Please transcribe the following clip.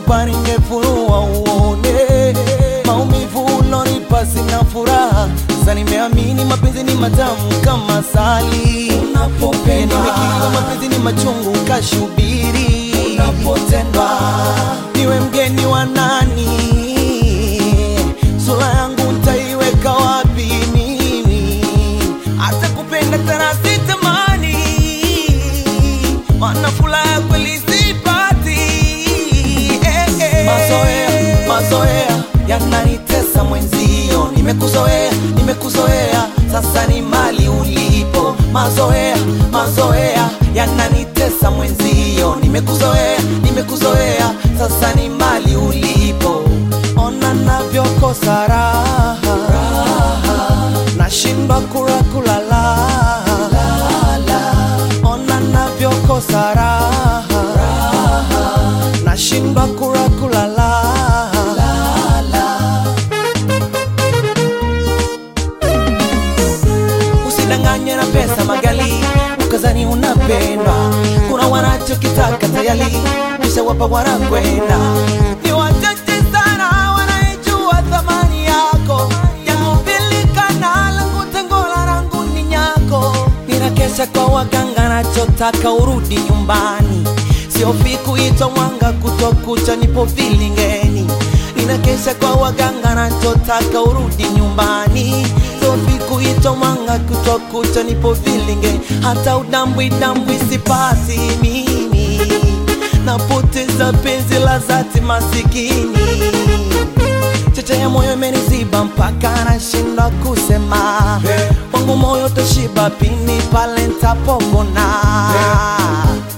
ningekupa ningefunua uone maumivu ulonipa sina furaha sasa nimeamini mapenzi ni matamu kama sali Unapopendwa. nimekiriwa mapenzi ni machungu kashubiri Unapotendwa. niwe mgeni wa nani sura yangu ntaiweka wapi mimi hata kupenda tena sitamani mana furaha ya kweli sipati eh, eh. mazoea mazoea yananitesa mwenzio nimekuzoea nimekuzoea sasa ni mali ulipo mazoea mazoea yananitesa mwenzio nimekuzoea nimekuzoea sasa ni mali ulipo ona navyokosa raha nashindwa kula kulala ona navyokosa raha nashindwa kula kulala usidanganywe na pesa magali ukazani unapendwa kuna wanachokitaka tayari kisha wapa wanakwenda ni wachache sana wanaijua thamani yako yakupilikana langu tengola rangu ni nyako ninakesha kwa waganga nachotaka urudi nyumbani siofi kuitwa mwanga kutokucha nipo vilingeni ninakesha kwa waganga nachotaka urudi nyumbani siofi kuitwa mwanga kutokucha nipo vilinge hata udambwi dambwi sipati mimi napoteza penzi la zati masikini cheche ya moyo imeniziba mpaka nashindwa kusema wangu moyo toshiba pini pale ntapopona